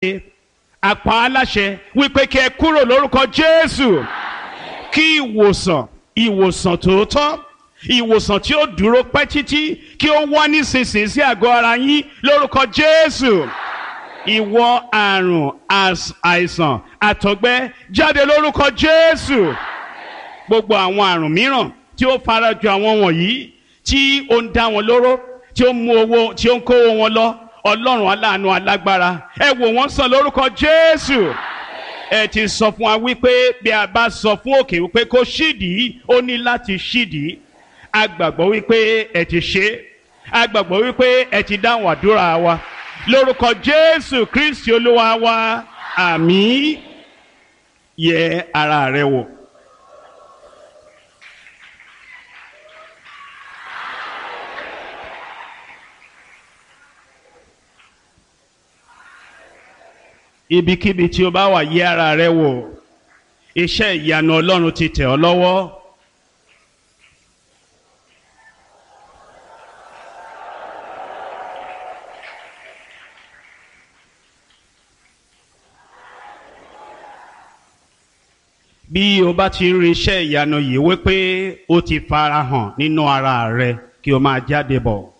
apá aláṣẹ wípé kí ẹ kúrò lórúkọ Jésù kí ìwòsàn ìwòsàn tòótọ́ ìwòsàn tí ó dúró pẹ́ títí kí ó wá nísinsìnyí sí àgọ́ ara yín lórúkọ Jésù ìwọ àrùn àìsàn àtọ̀gbẹ jáde lórúkọ Jésù gbogbo àwọn àrùn mìíràn tí ó farajọ àwọn wọ̀nyí tí ó ń dá wọn lóró tí ó ń mú owó tí ó ń kówó wọn lọ Ọlọ́run aláàánú alágbára ẹ wò wọ́n sàn lórúkọ Jésù ẹ ti sọ fún wa wípé bí a bá sọ fún òkè wípé kó ṣídìí ó ní láti ṣídìí a gbàgbọ́ wípé ẹ ti ṣe a gbàgbọ́ wípé ẹ ti dáhùn àdúrà wa lórúkọ Jésù Kristi Olúwa wa àmín yẹ ara rẹ wò. ibikíbi tí o bá wà yẹ ara rẹ wò iṣẹ́ ìyanu Ọlọ́run ti tẹ̀ ọ́ lọ́wọ́. bí o bá ti rí iṣẹ́ ìyanu yìí wípé ó ti farahàn nínú ara rẹ kí o máa jáde bọ̀.